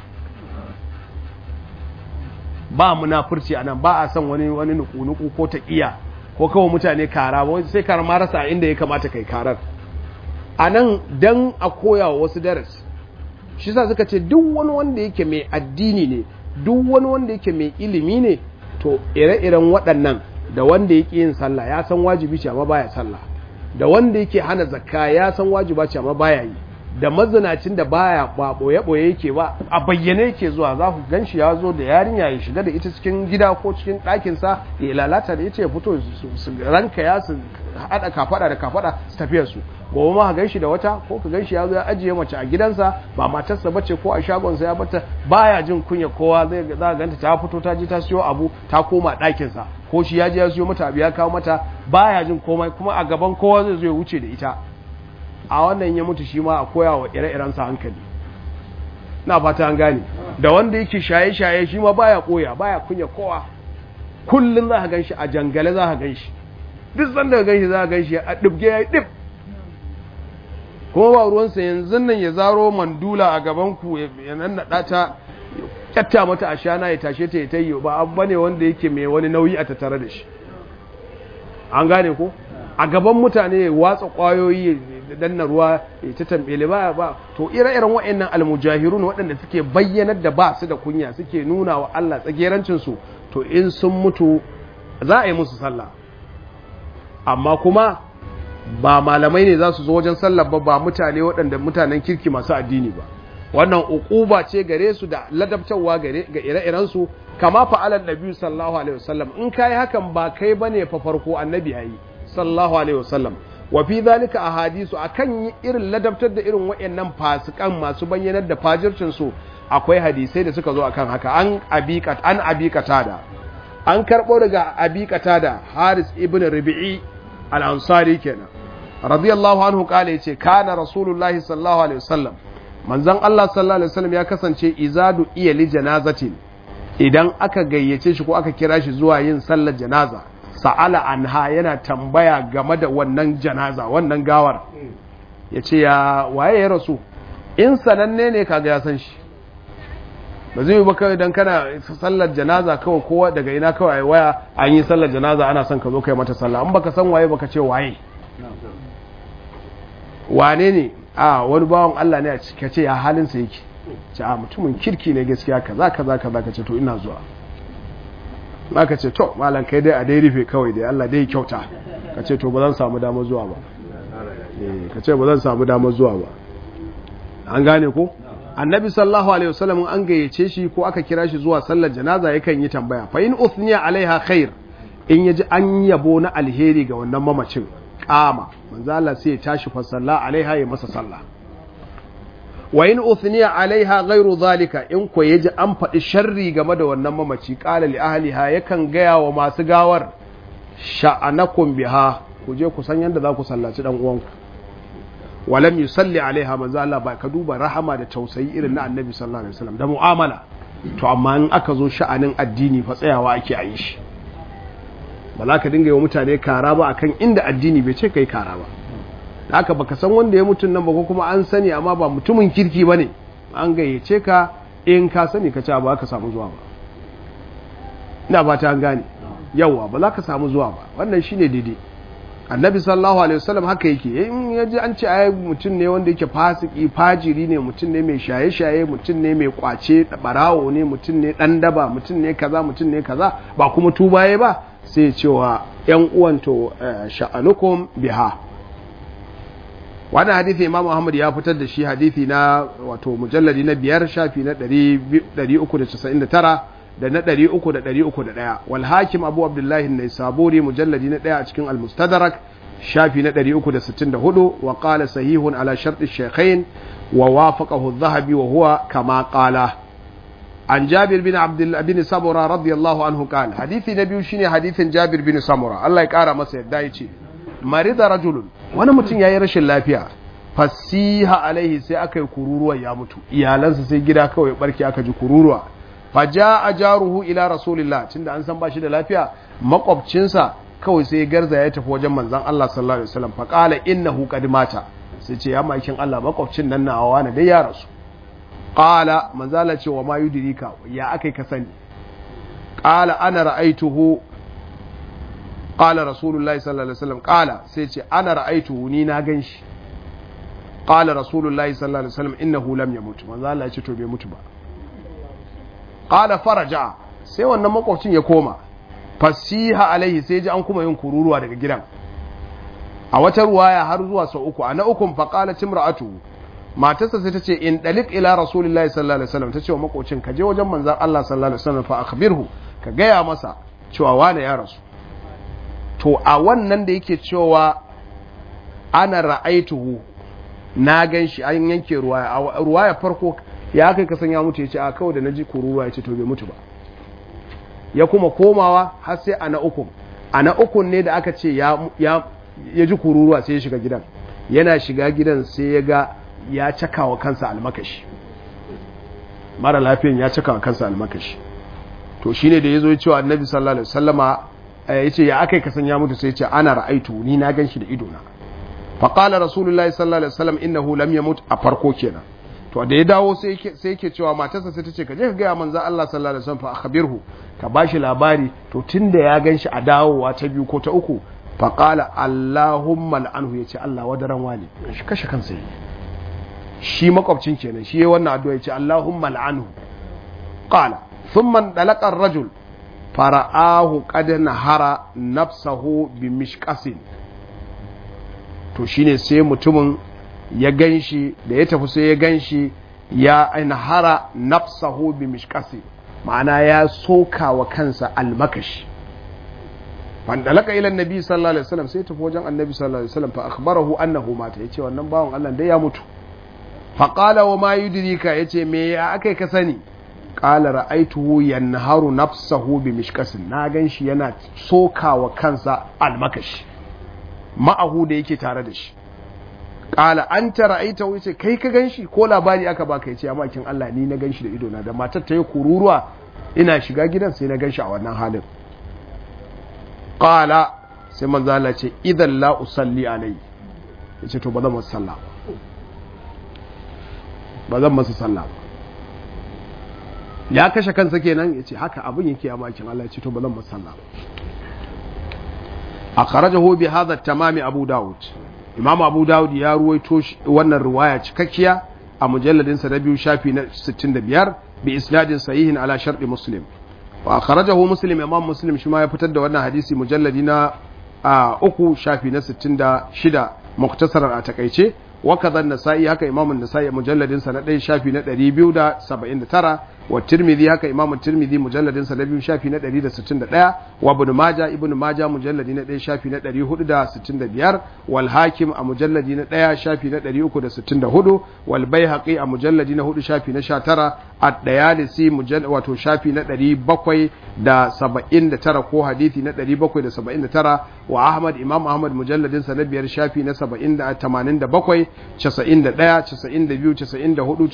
ba munafurci a nan ba a son wani wani nuku-nuku ko ta iya ko kawai mutane kara ba sai kara ma rasa inda ya kamata kai karar a nan dan a koya wa wasu darasi shi sa suka ce duk wani wanda yake mai addini ne duk wani wanda yake mai ilimi ne to ire-iren waɗannan da wanda yake yin sallah ya san wajibi ce amma baya sallah da wanda yake hana zakka ya san wajiba ce amma baya yi da mazinacin da baya ba boye boye yake ba a bayyane yake zuwa za ku ganshi ya zo da yarinya ya shiga da ita cikin gida ko cikin ɗakin sa ya lalata da ita ya fito su ranka ya su hada kafada da kafada su tafiya su gobe ma ka ganshi da wata ko ka ganshi ya zo ya ajiye mace a gidansa ba matarsa bace ko a shagon sa ya bata baya jin kunya kowa zai za ka ganta ta fito ta je ta siyo abu ta koma ɗakin sa ko shi ya je ya siyo mata abu ya kawo mata baya jin komai kuma a gaban kowa zai zo ya wuce da ita a wannan ya mutu shi ma a koya wa ire-iren sa hankali na fata an gane da wanda yake shaye-shaye shi ma baya koya baya kunya kowa kullun za ka ganshi a jangale za ka ganshi duk sanda ka ganshi za ka ganshi a dubge ya dib kuma ba ruwansa yanzu nan ya zaro mandula a gaban ku ya nannaɗa ta kyatta mata a shana ya tashe ta ya tayi ba abu bane wanda yake mai wani nauyi a tattare da shi an gane ko a gaban mutane ya watsa kwayoyi da danna ruwa ya ta tambele ba ba to ire-iren waɗannan almujahirun waɗanda suke bayyanar da ba su da kunya suke nuna wa Allah tsagerancin su to in sun mutu za a yi musu sallah amma kuma ba malamai ne za su zo wajen sallar ba ba mutane waɗanda mutanen kirki masu addini ba wannan uquba ce gare su da ladabtarwa gare ga ire-iren su kama fa'alan nabi sallallahu alaihi wasallam in kai hakan ba kai bane fa farko annabi yayi sallallahu alaihi wasallam wa fi zalika ahadisu akan irin ladabtar da irin wayannan fasikan masu bayyanar da fajircin su akwai hadisai da suka zo akan haka an abiqat an abiqata da an karbo daga abiqata da Haris ibn Rabi'i al-Ansari kenan radiyallahu anhu kale yace kana rasulullahi sallallahu alaihi wasallam manzon Allah sallallahu alaihi wasallam ya kasance izadu iya li janazatin idan aka gayyace shi ko aka kira shi zuwa yin sallar janaza sa'ala anha yana tambaya game da wannan janaza wannan gawar yace ya waye ya rasu in sananne ne kaga ya san shi ba zai yi ba kawai don kana sallar janaza kawai kowa daga ina kawai waya an yi sallar janaza ana son ka zo kai mata sallah an baka san waye baka ce waye wane ne a wani bawan Allah ne a cika ce ya halinsa yake ce a mutumin kirki ne gaskiya kaza kaza kaza ka ce to ina zuwa ma ka ce to malam kai dai a dai rufe kawai dai Allah dai kyauta ka ce to ba zan samu damar zuwa ba ka ce ba zan samu damar zuwa ba an gane ko annabi sallallahu alaihi wasallam an gayyace shi ko aka kira shi zuwa sallar janaza yakan yi tambaya fa in uthniya alaiha khair in yaji an yabo na alheri ga wannan mamacin kama manzo Allah sai ya tashi fa salla alaiha ya masa sallah wa in uthniya alaiha ghairu zalika in ko yaji an faɗi sharri game da wannan mamaci qala li ahliha yakan gaya wa masu gawar sha'anakum biha ku je ku san yanda za ku sallaci dan uwanku walam yusalli alaiha manzo Allah ba ka duba rahama da tausayi irin na annabi sallallahu alaihi wasallam da mu'amala to amma in aka zo sha'anin addini fa tsayawa ake a yi shi ba za ka dinga yi wa mutane kara ba akan inda addini bai ce kai kara ba da haka baka san wanda ya mutun nan ba ko kuma an sani amma ba mutumin kirki bane an gayyace ka in ka sani ka ce ba ka samu zuwa ba ina ba ta gane yawa ba za ka samu zuwa ba wannan shine daidai annabi sallallahu alaihi wasallam haka yake in yaji an ce ai mutum ne wanda yake fasiki fajiri ne mutum ne mai shaye-shaye mutum ne mai kwace barawo ne mutum ne dan daba mutum ne kaza mutum ne kaza ba kuma tubaye ba sai cewa yan uwan to sha'anukum biha wannan hadisi imam Muhammad ya fitar da shi hadisi na wato mujalladi na biyar shafi na 399 da na ɗari uku da ɗari uku da ɗaya wal hakim abu abdullahi ne saburi mujalladi na ɗaya a cikin almustadrak shafi na ɗari uku da sittin da hudu wa ƙala sahihun ala sharɗi shekhain wa wafaqahu zahabi wa huwa kama ƙala an jabir bin abdullah bin samura radiyallahu anhu qala hadisi na biyu shine hadisin jabir bin samura Allah ya ƙara masa yadda ya ce marida rajulun wani mutum yayi rashin lafiya fasiha alaihi sai aka yi kururuwa ya mutu iyalansa sai gida kawai barki aka ji kururuwa faja a jaruhu ila rasulillah tunda an san ba shi da lafiya makwabcinsa kawai sai garza ya tafi wajen manzan Allah sallallahu alaihi wasallam fa qala innahu qad mata sai ce ya makin Allah makwabcin nan na awa na dai ya rasu qala manzala ce wa ma yudrika ya akai ka sani qala ana ra'aituhu qala rasulullahi sallallahu alaihi wasallam qala sai ce ana ra'aituhu ni na ganshi qala rasulullahi sallallahu alaihi wasallam innahu lam yamut manzala ya ce to bai mutu ba qala faraja sai wannan makwabcin ya koma fasiha alaihi sai ji an kuma yin kururuwa daga gidan a wata ruwaya har zuwa sau uku a na ukun fa qala timra'atu matarsa sai ta ce in dalik ila rasulillahi sallallahu alaihi wasallam ta ce wa makwabcin ka je wajen manzon Allah sallallahu alaihi wasallam fa akhbirhu ka gaya masa cewa wane ya rasu to a wannan da yake cewa ana ra'aituhu na gan shi an yanke ruwaya a ruwaya farko ya kai ka san ya mutu ya ce a kawai da na ji kururuwa ya ce to bai mutu ba ya kuma komawa har sai a na ukun a na ukun ne da aka ce ya ji kururuwa sai ya shiga gidan yana shiga gidan sai ya ga ya caka wa kansa almakashi mara lafiyan ya caka wa kansa almakashi to shine da ya zo cewa annabi sallallahu alaihi wasallama ya ce ya aka yi kasan ya mutu sai ya ce ana ra'aitu ni na gan shi da idona faƙala rasulullahi sallallahu alaihi wasallam innahu lam yamut a farko kenan to da ya dawo sai yake cewa matarsa sai ta ce ka je ka gaya manzan Allah sallallahu alaihi wasallam fa akhbirhu ka bashi labari to tunda ya ganshi a dawowa ta biyu ko ta uku fa qala allahumma al'anhu yace Allah wadaran wani shi kashe kansa yi shi makwabcin kenan shi yayin wannan addu'a yace allahumma al'anhu qala thumma dalaqa ar-rajul fara'ahu qad nahara nafsahu bi mishqasin to shine sai mutumin ya ganshi da ya tafi sai ya ganshi ya ainahara nafsahu bi mishkasi ma'ana ya soka wa kansa almakashi fandalaka ila annabi sallallahu alaihi wasallam sai tafi wajen annabi sallallahu alaihi wasallam fa akhbarahu annahu mata yace wannan bawon Allah dai ya mutu fa qala wa ma yudrika yace me ya akai ka sani qala ra'aituhu yanharu nafsahu bi mishkasin na ganshi yana sokawa kansa almakashi ma'ahu da yake tare da shi qala anta ra'aitahu yace kai ka ganshi ko labari aka baka yace amma kin Allah ni na ganshi da ido na da matar ta yi kururuwa ina shiga gidan sai na ganshi a wannan halin qala sai manzo Allah ce idan la usalli alai yace to ba zan masa sallah ba zan masa sallah ba ya kashe kansa kenan yace haka abin yake a makin Allah yace to ba zan masa sallah ba akhrajahu bi hadha tamami abu daud imam abu daud ya ruwaito wannan riwaya cikakkiya a mujalladin sa na biyu shafi na 65 bi isnadin sahihin ala sharɗi muslim wa akhrajahu muslim imam muslim shi ma ya fitar da wannan hadisi mujalladi na uku shafi na 66 muktasarar a takaice wa kadhan nasa'i haka imam an-nasa'i mujalladin sa na 1 shafi na 279 wa tirmidhi haka imam tirmidhi mujalladin sa na 2 shafi na 161 wa ibn majah ibn majah mujalladi na 1 shafi na 465 wal hakim a mujalladi na 1 shafi na 364 wal baihaqi a mujalladi na 4 shafi na 19 at-dayalisi mujallad wato shafi na 779 ko hadisi na 779 wa ahmad imam ahmad mujalladin sa na 5 shafi na 87 91 92 94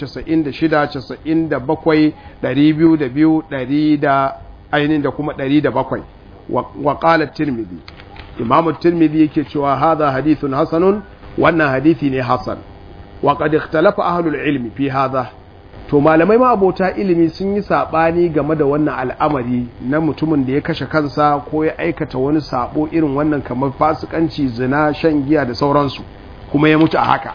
96 97 202 100 da ainihin da kuma 107 wa qala tirmidhi imamu tirmidhi yake cewa hadha hadithun hasanun wannan hadisi ne hasan wa qad ikhtalafa ahlul ilmi fi hadha to malamai ma abota ilimi sun yi sabani game da wannan al'amari na mutumin da ya kashe kansa ko ya aikata wani sabo irin wannan kamar fasikanci zina shan giya da sauransu kuma ya mutu a haka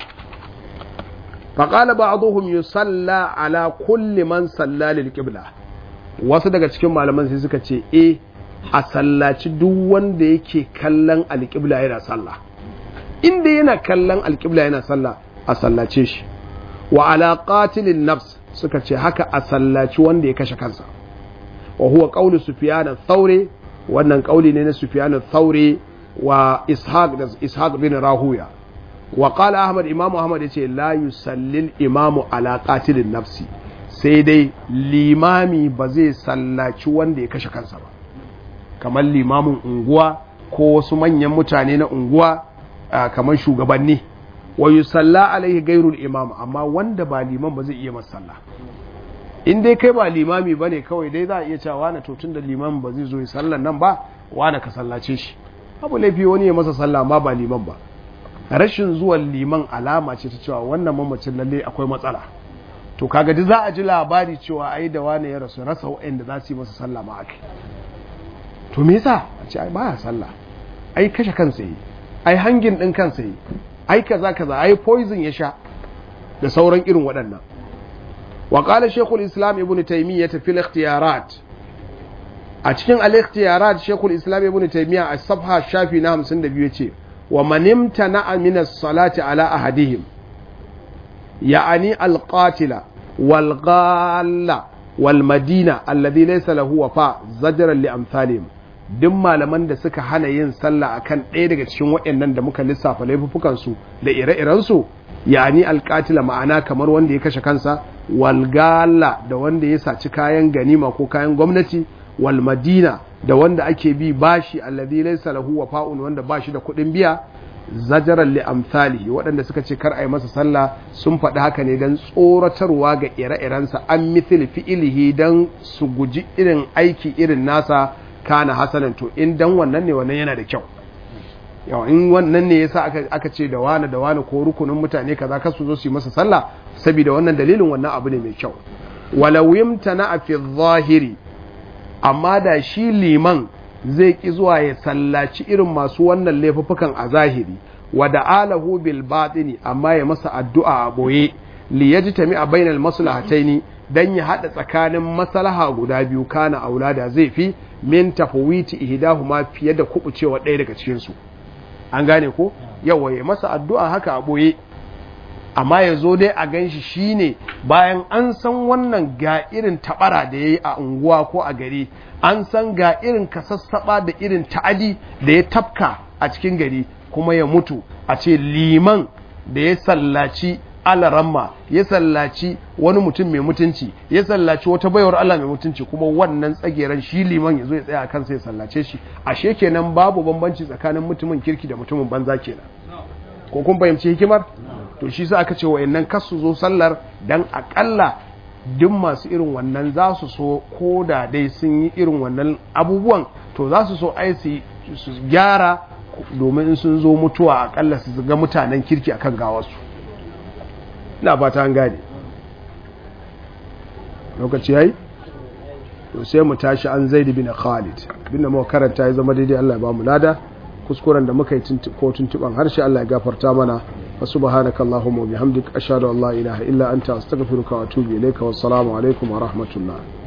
faƙala ba a yusalla ala kulli man salla lil qibla wasu daga cikin malaman sai suka ce e a sallaci duk wanda yake kallon alƙibla yana sallah inda yana kallon alƙibla yana sallah a sallace shi wa ala qatilin nafs suka ce haka a sallaci wanda ya kashe kansa wa huwa qawlu sufyan ath-thawri wannan kauli ne na sufyan ath-thawri wa ishaq da ishaq bin rahuya wa qala ahmad imamu ahmad yace la yusallil imamu ala qatilin nafsi sai dai limami ba zai sallaci wanda ya kashe kansa ba kamar limamin unguwa ko wasu manyan mutane na unguwa kamar shugabanni wa yusalla alaihi gairul imam amma wanda ba liman ba zai iya masa sallah in dai kai ba limami bane kawai dai za a iya cewa wani to tunda liman ba zai zo ya sallan nan ba wani ka sallace shi abu laifi wani ya masa sallah ma ba liman ba rashin zuwan liman alama ce ta cewa wannan mamacin lalle akwai matsala to kaga duk za a ji labari cewa ai da wani ya rasu rasa waɗanda za su yi masa sallah ma akai to me yasa a ce ai baya sallah ai kashe kansa yi ai hangin din kansa yi ai kaza kaza ai poison ya sha da sauran irin waɗannan wa qala shaykhul islam ibn taymiyyah fil ikhtiyarat a cikin al ikhtiyarat shaykhul islam ibn taymiyyah a safha shafi na 52 yace wa man imtana'a min as-salati ala ahadihim ya'ani al-qatila wal ghalla wal madina alladhi laysa lahu wafa zajran li amsalihim duk malaman da suka hana yin sallah akan ɗaya daga cikin waɗannan da muka lissafa laifukansu da ire-irensu yani alƙatila ma'ana kamar wanda ya kashe kansa walgala da wanda ya saci kayan ganima ko kayan gwamnati wal madina da wanda ake bi bashi alladhi laysa lahu wafa'un wanda bashi da kuɗin biya zajaran li amsalihi waɗanda suka ce kar a yi masa sallah sun faɗi haka ne don tsoratarwa ga ire-irensa an mithil fi'ilihi don su guji irin aiki irin nasa kana hasanan to in dan wannan ne wannan yana da kyau yawa in wannan ne yasa aka aka ce da wani da wani ko rukunin mutane kaza ka su zo su yi masa sallah saboda wannan dalilin wannan abu ne mai kyau walau yamtana fi zahiri amma da shi liman zai ki zuwa ya sallaci irin masu wannan laifuffukan a zahiri wa da'alahu bil batini amma ya masa addu'a a boye li yajtami a bainal maslahataini dan ya hada tsakanin maslaha guda biyu kana aulada zai fi min tafawiti ihdahuma fiye da kubucewa ɗaya daga cikin su an gane ko yawa ya masa addu'a haka a boye amma ya zo dai a gan shi shine bayan an san wannan ga irin tabara da ya yi a unguwa ko a gari an san ga irin kasassaba da irin ta'adi da ya tafka a cikin gari kuma ya mutu a ce liman da ya sallaci alaramma ya sallaci wani mutum mai mutunci ya sallaci wata baiwar Allah mai mutunci kuma wannan tsageren shi liman ya zo ya tsaya kansa ya sallace shi ashe kenan babu bambanci tsakanin mutumin kirki da mutumin banza kenan ko kun fahimci hikimar to shi sa aka ce wayannan kas su zo sallar dan akalla duk masu irin wannan za su so ko da dai sun yi irin wannan abubuwan to za su so ai su gyara domin in sun zo mutuwa akalla su ga mutanen kirki akan gawarsu ina fata an gane lokaci yayi to sai mu tashi an zaid bin khalid bin mu karanta ya zama daidai Allah ya ba mu lada kuskuren da muka yi ko tuntuban harshe Allah ya gafarta mana wa subhanaka allahumma wa bihamdika ashhadu an la ilaha illa anta astaghfiruka wa atubu ilayka wa assalamu alaikum wa rahmatullah